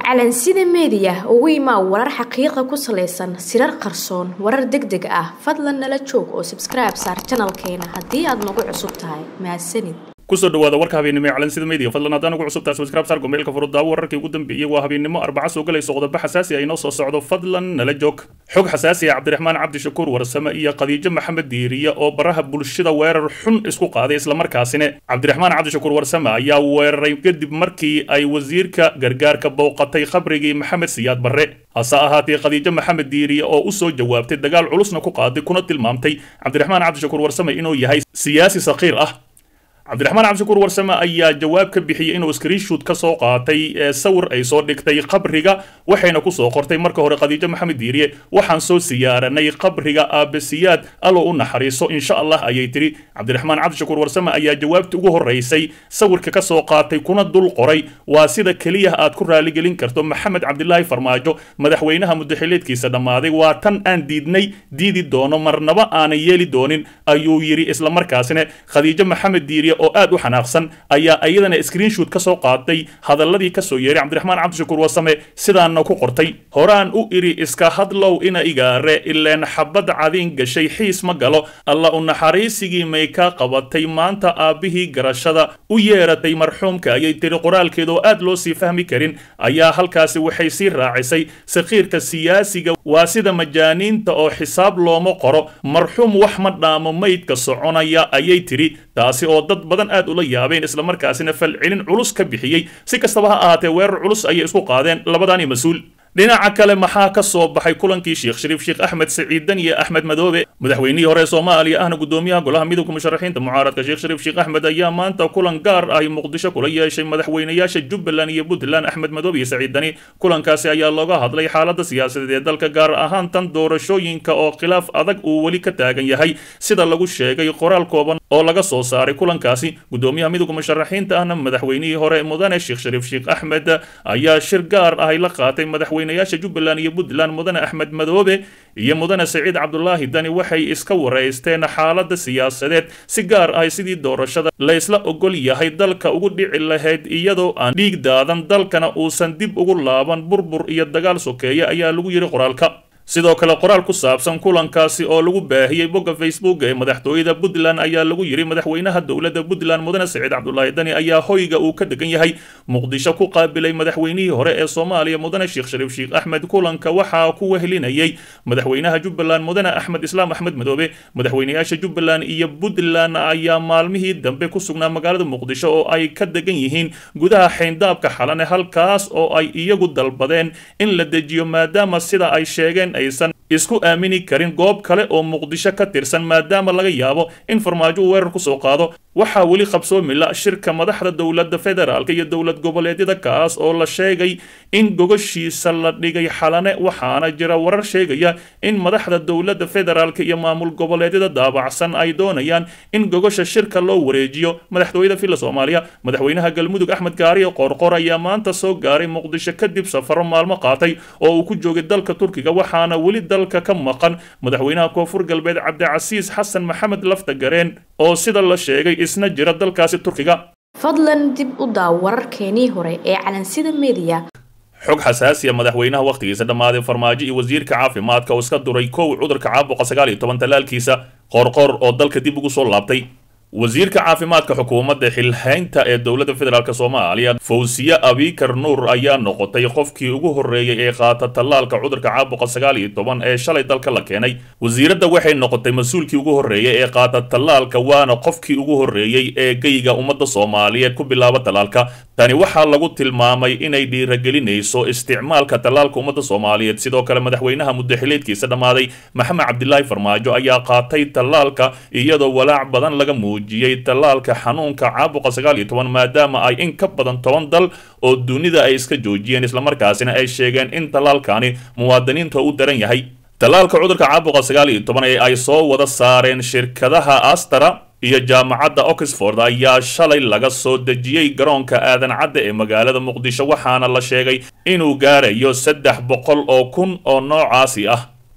calansida meediya ugu imaa warar xaqiiqa ku salaysan sirar qarsoon warar deg deg ah fadlan nala joog oo sabskribe saar janalkeena haddii aad nagu cusub tahay mahadsanid kusoo dhawaada warka habeennimo ee calansida media fadlan haddaan ugu cusubtahay subscribe saar gomeelka furudaawo wararkii ugu dambeeyey waa habeennimo arbaca soo galayso qodobo xasaasi ah inoo soo socdo fadlan nala joog xog xasaasi ah cabdiraxmaan cabdishakuur warsame iyo khadiijo maxamed diiriye oo baraha bulshada weerar xun isku qaaday islamarkaasina cabdiraxmaan cabdishakuur warsame ayaa weeraray kadib markii ay wasiirka gargaarka bowqatay khabrigii maxamed siyaad barre hase ahaatee khadiijo maxamed diiriye oo u soo jawaabtay dagaal culusna ku qaaday kuna tilmaamtay cabdiraxmaan cabdishakuur warsame inuu yahay siyaasi saqiir ah cabdiraxmaan cabdishakuur warsame ayaa jawaab ka bixiyey inuu screenshoot ka soo qaatay ee sawir ay soo dhigtay qabriga waxayna ku soo qortay marka hore khadiijo maxamed diiriye waxaan soo siyaaranay qabriga aabasiyaad allow u naxariiso insha allah ayay tiri cabdiraxmaan cabdishakuur warsame ayaa jawaabta ugu horeysay sawirka ka soo qaatay kuna dul qoray waa sida keliya aad ku raaligelin karto maxamed cabdilaahi farmaajo madaxweynaha mudaxileedkiisa dhammaaday waa tan aan diidnay diidi doono marnaba aanan yeeli doonin ayuu yidhi islamarkaasina khadiijo maxamed diiriye oo aad u xanaaqsan ayaa iyadana screenshoot ka soo qaatay hadalladii ka soo yeeray cabdiraxmaan cabdishakuur wasame sidaana ku qortay horaan u idhi iska hadlow ina igaare ileen xabad cadiin gashay xiis ma galo alla u naxariisigii may ka qabatay maanta aabbihii garashada u yeeratay marxuumka ayay tiri qoraalkeeda oo aad loo sii fahmi karin ayaa halkaasi waxay sii raacisay sakiirka siyaasiga waa sida majaaniinta oo xisaab looma qoro marxuum wax ma dhaamo maydka soconaya ayay tiri taasi oo dad badan aad ula yaabeen islamarkaasina falcelin culus ka bixiyey si kastaba ha ahaatee weerar culus ayay isku qaadeen labadaani mas-uul dhinaca kale maxaa ka soo baxay kulankii sheekh shariif sheekh axmed saciidan iyo axmed madoobe madaxweynihii hore soomaaliya ahna gudoomiyaha golaha midowga musharaxiinta mucaaradka sheekh shariif sheekh axmed ayaa maanta kulan gaar ah muqdisho kula yeeshay madaxweynayaasha jubbaland iyo puntland axmed madoobe iyo saciidani kulankaasi ayaa looga hadlay xaalada siyaasadeed ee dalka gaar ahaan tan doorashooyinka oo khilaaf adag uu weli ka taagan yahay sida lagu sheegay qoraal kooban oo laga soo saaray kulankaasi gudoomiyaha midowga musharaxiinta ahna madaxweynihii hore mudane sheekh shariif sheekh axmed ayaa shir gaar ah la qaatay madaxweynayaasha jubbaland iyo puntland mudane axmed madoobe iyo mudane saciid cabdulaahi dani waxay iska wareysteen xaalada siyaasadeed si gaar ah sidii doorashada laysla ogol yahay dalka ugu dhici lahayd iyadoo aan dhiig daadan dalkana uusan dib ugu laaban burbur iyo dagaal sokeeya ayaa lagu yidhi qoraalka sidoo kale qoraal ku saabsan kulankaasi oo lagu baahiyey bogga facebook ee madaxtooyada puntland ayaa lagu yidhi madaxweynaha dowladda puntland mudane saciid cabdulaahi dani ayaa hoyga uu ka degan yahay muqdisho ku qaabilay madaxweynihii hore ee soomaaliya mudane sheekh shariif sheekh axmed kulanka waxaa ku wehelinayay madaxweynaha jubbaland mudane axmed islaam axmed madoobe madaxweynayaasha jubbaland iyo puntland ayaa maalmihii dambe ku sugnaa magaalada muqdisho oo ay ka degan yihiin gudaha xayndaabka xalane halkaas oo ay iyagu dalbadeen in la dejiyo maadaama sida ay sheegeen aysan isku aamini karin goob kale oo muqdisho ka tirsan maadaama laga yaabo in farmaajo uu weerar ku soo qaado waxaa weli qabsoomi la shirka madaxda dowladda federaalk iyo dowlad goboleedyada kaas oo la sheegay in gogoshiisa la dhigay xalane waxaana jira warar sheegaya in madaxda dowladda federaalk iyo maamul goboleedyada daabacsan ay doonayaan in gogosha shirka loo wareejiyo madaxtooyada villa soomaaliya madaxweynaha galmudug axmed gaariyo qoorqor ayaa maanta soo gaaray muqdisho kadib safaro maalmo qaatay oo uu ku joogay dalka turkiga waxaana weli dalka ka maqan madaxweynaha koonfur galbeed cabdicasiis xasan maxamed lafta gareen oo sida la sheegay isna jira dalkaasi turkiga fadlan dib u daaw wararkeenii hore ee calansida meediya xog xasaasiya madaxweynaha wakhtigiisa dhammaaday farmaajo iyo wasiirka caafimaadka oo iska duray kow cudurka caabuqa sagaal iyo toban tallaalkiisa qoorqoor oo dalka dib ugu soo laabtay wasiirka caafimaadka xukuumadda xilhaynta ee dowladda federaalk soomaaliya fawsiye abikar nuur ayaa noqotay qofkii ugu horreeyey ee qaata tallaalka cudurka caabuqa sagaal iyo toban ee shalay dalka la keenay wasiiradda waxay noqotay mas-uulkii ugu horreeyey ee qaata tallaalka waana qofkii ugu horreeyey ee geyga ummadda soomaaliyeed ku bilaaba tallaalka tani waxaa lagu tilmaamay inay dhiiragelinayso isticmaalka tallaalka ummadda soomaaliyeed sidoo kale madaxweynaha mudaxileedkiisa dhammaaday maxamed cabdilaahi farmaajo ayaa qaatay tallaalka iyadoo walaac badan laga muujiyey tallaalka xanuunka caabuqa sagaal iyo toban maadaama ay in ka badan toban dal oo dunida ay iska joojiyeen islamarkaasina ay sheegeen in tallaalkani muwaadiniinta u daran yahay tallaalka cudurka caabuqa sagaal iyo toban ee ay soo wada saareen shirkadaha astara iyo jaamacadda oxford ayaa shalay laga soo dejiyey garoonka aadan cadda ee magaalada muqdisho waxaana la sheegay inuu gaarayo saddex boqol oo kun oo noocaasi ah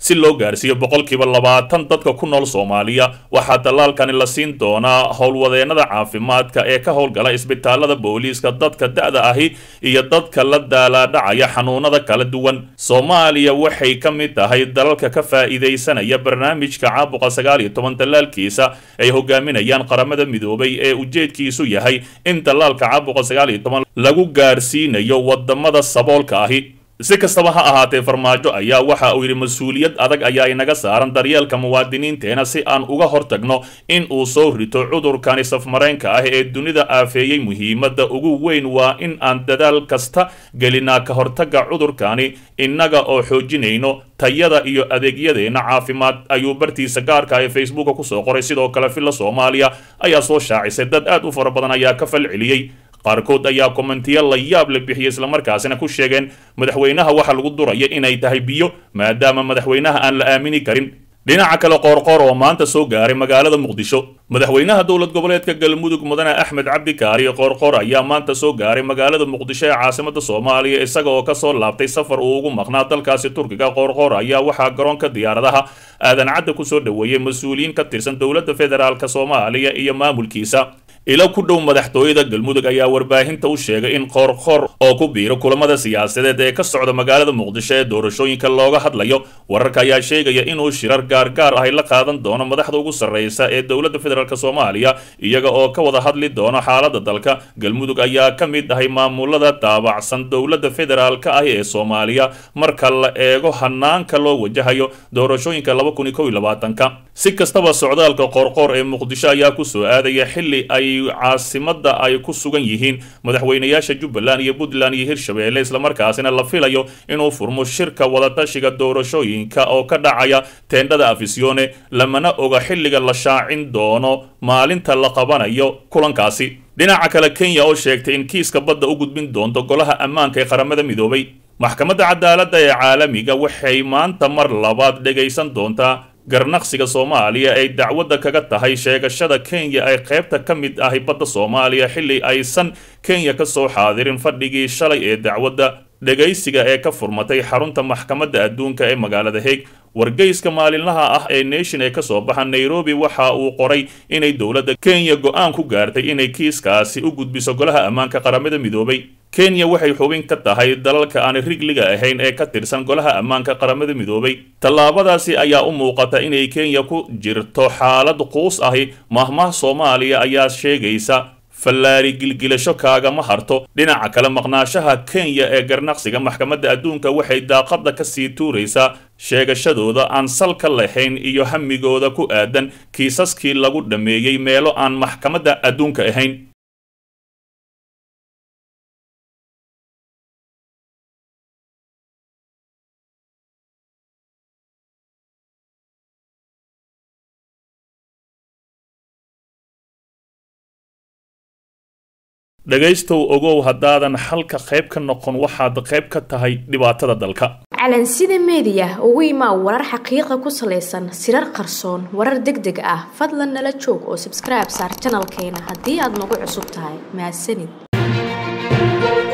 si loo gaarsiiyo boqolkiiba labaatan dadka ku nool soomaaliya waxaa tallaalkani la siin doonaa howlwadeennada caafimaadka ee ka howlgala isbitaalada booliiska dadka da-da ahi iyo dadka la daalaadhacaya xanuunada kala duwan soomaaliya waxay ka mid tahay dalalka ka faa'iidaysanaya barnaamijka caabuqa sagaal iyo toban tallaalkiisa ay hogaaminayaan qaramada midoobay ee ujeedkiisu yahay in tallaalka caabuqa sagaal iyo toban lagu gaarsiinayo wadamada saboolka ahi si kastaba ha ahaatee farmaajo ayaa waxa uu yidhi mas-uuliyad adag ayaa inaga saaran daryeelka muwaadiniinteena si aan uga hortagno in uu soo rito cudurkani safmareenka ah ee dunida aafeeyey muhiimadda ugu weyn waa in aan dadaal kasta gelinaa ka hortagga cudurkani innaga oo xoojinayno tayada iyo adeegyadeenna caafimaad ayuu bartiisa gaarka ee facebooka kusoo qoray sidoo kale villa soomaaliya ayaa soo shaacisay dad aad u fara badan ayaa ka fal celiyey qaarkood ayaa kommentiyo la yaab la bixiyey islamarkaasina ku sheegeen madaxweynaha waxa lagu duraya inay tahay biyo maadaama madaxweynaha aan la aamini karin dhinaca kale qoorqoor oo maanta soo gaaray magaalada muqdisho madaxweynaha dowlad goboleedka galmudug mudane axmed cabdi kaari qoorqoor ayaa maanta soo gaaray magaalada muqdisho ee caasimada soomaaliya isaga oo kasoo laabtay safar uu ugu maqnaa dalkaasi turkiga qoorqoor ayaa waxaa garoonka diyaaradaha aadan cadda kusoo dhoweeyey mas-uuliyiin ka tirsan dowladda federaalk soomaaliya iyo maamulkiisa ilo ku dhow madaxtooyada galmudug ayaa warbaahinta u sheegay in qoorqoor oo ku biiro kulamada siyaasadeed ee ka socda magaalada muqdisho ee doorashooyinka looga hadlayo wararka ayaa sheegaya inuu shirar gaargaar ahy la qaadan doono madaxda ugu sarreysa ee dowladda federaalk soomaaliya iyaga oo ka wada hadli doono xaalada dalka galmudug ayaa ka mid ahay maamulada daabacsan dowladda federaalk ah ee soomaaliya marka la eego hanaanka loo wajahayo doorashooyinka laba kun iyo kow iyo labaatanka si kastaba socdaalka qoorqoor ee muqdisho ayaa kusoo aadaya xili ay caasimada ay ku sugan yihiin madaxweynayaasha jubbaland iyo puntland iyo hirshabeelle islamarkaasina la filayo inuu furmo shirka wadatashiga doorashooyinka oo ka dhacaya teendhada afisyoone lamana oga xilliga la shaacin doono maalinta la qabanayo kulankaasi dhinaca kale kenya oo sheegtay in kiiska badda u gudbin doonto golaha ammaanka ee qaramada midoobay maxkamadda cadaaladda ee caalamiga waxay maanta mar labaad dhegaysan doontaa garnaqsiga soomaaliya ay dacwadda kaga tahay sheegashada kenya ay qaybta ka mid ahi badda soomaaliya xilli aysan kenya ka soo xaadirin fadhigii shalay ee dacwadda dhegaysiga ee ka furmatay xarunta maxkamadda adduunka ee magaalada heeg wargeyska maalinlaha ah ee nation ee kasoo baxa nairobi waxa uu qoray inay dowladda kenya go-aan ku gaartay inay kiiskaasi u gudbiso golaha ammaanka qaramada midoobay kenya waxay xubin ka tahay dalalka aan rigliga ahayn ee ka tirsan golaha ammaanka qaramada midoobay tallaabadaasi ayaa u muuqata inay kenya ku jirto xaalad quus ahi mahmaah soomaaliya ayaa sheegaysa fallaari gilgilasho kaagama harto dhinaca kale maqnaashaha kenya ee garnaqsiga maxkamadda adduunka waxay daaqadda ka sii tuuraysaa sheegashadooda aan salka lahayn iyo hamigooda ku aadan kiisaskii lagu dhammeeyey meelo aan maxkamadda adduunka ahayn dhegaystow ogow haddaadan xalka qayb ka noqon waxaad qayb ka tahay dhibaatada dalka calansida meediya ugu imaa warar xaqiiqa ku salaysan sirar qarsoon warar deg deg ah fadlan nala joog oo sabskribe saar janalkeena haddii aad nagu cusub tahay mahadsanid